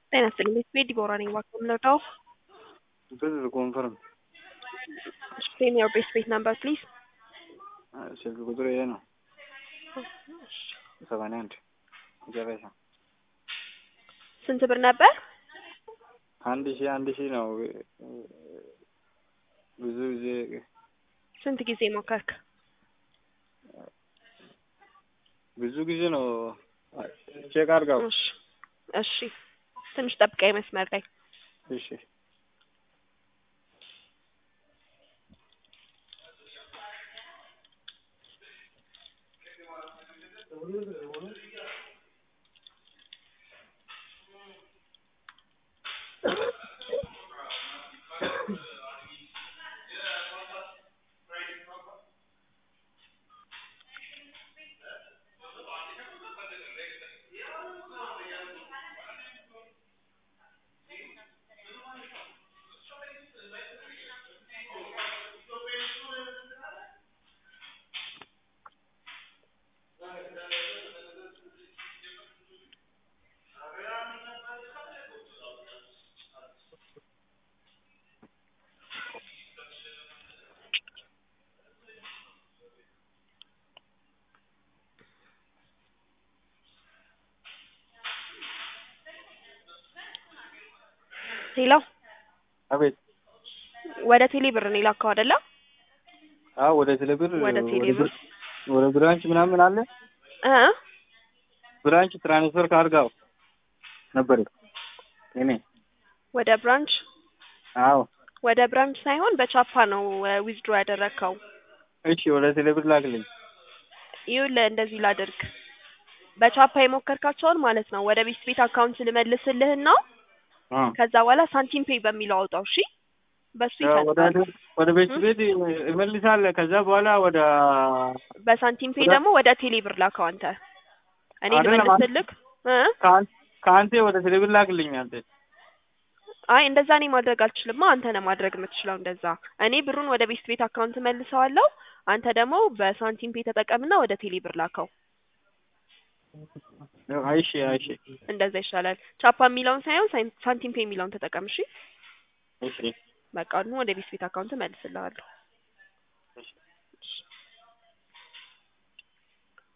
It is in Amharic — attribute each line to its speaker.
Speaker 1: ጤና ይስጥልኝ ቤት ዲቦራ ነኝ እባክዎ የምንወጣው
Speaker 2: This is confirm.
Speaker 1: ኔም ዮር ቤስት ቤት ነምበር ፕሊዝ
Speaker 2: ስልክ ቁጥሩ ይሄ ነው። ሰማንያ አንድ መጨረሻ
Speaker 1: ስንት ብር ነበር?
Speaker 2: አንድ ሺህ አንድ ሺህ ነው። ብዙ ጊዜ
Speaker 1: ስንት ጊዜ ሞከርክ?
Speaker 2: ብዙ ጊዜ ነው። ቼክ አድርጋው።
Speaker 1: እሺ እሺ ትንሽ ጠብቀኝ መስመር ላይ
Speaker 2: እሺ
Speaker 1: ሄሎ
Speaker 2: አቤት።
Speaker 1: ወደ ቴሌ ብር ነው የላከው አይደለ?
Speaker 2: አዎ ወደ ቴሌብር
Speaker 1: ወደ ቴሌብር
Speaker 2: ወደ ብራንች ምናምን አለ
Speaker 1: እ
Speaker 2: ብራንች ትራንስፈር ካርጋው ነበር እኔ
Speaker 1: ወደ ብራንች
Speaker 2: አዎ
Speaker 1: ወደ ብራንች ሳይሆን በቻፓ ነው ዊዝድሮ ያደረግከው።
Speaker 2: እሺ ወደ ቴሌብር ላክልኝ
Speaker 1: ይኸውልህ እንደዚህ ላድርግ በቻፓ የሞከርካቸውን ማለት ነው ወደ ቤት ቤት አካውንት ልመልስልህና
Speaker 2: አ
Speaker 1: ከዛ በኋላ ሳንቲም ፔይ በሚለው አውጣው። እሺ በሱ
Speaker 2: ወደ
Speaker 1: ይፈታል።
Speaker 2: ወደ ቤት ቤት እመልሳለሁ። ከዛ በኋላ ወደ
Speaker 1: በሳንቲም ፔይ
Speaker 2: ወደ-
Speaker 1: ደግሞ ወደ ቴሌ ብር ላከው አንተ። እኔ
Speaker 2: አይደለም፣
Speaker 1: ልመልስልክ እ
Speaker 2: ከአን- ከአንቴ ወደ ቴሌብር ላክልኝ አንተ።
Speaker 1: አይ እንደዛ እኔ ማድረግ አልችልማ። አንተ ነህ ማድረግ የምትችለው እንደዛ። እኔ ብሩን ወደ ቤት ቤት አካውንት መልሰዋለሁ። አንተ ደግሞ በሳንቲም ፔይ ተጠቀምና ወደ ቴሌ ብር ላከው።
Speaker 2: አይሺ አይሺ
Speaker 1: እንደዛ ይሻላል። ቻፓ የሚለውን ሳይሆን ሳን- ሳንቲም ፔይ የሚለውን ተጠቀም። እሺ
Speaker 2: እሺ
Speaker 1: በቃ አሁን ወደ ቤት ቤት አካውንት መልስልሃለሁ።
Speaker 2: እሺ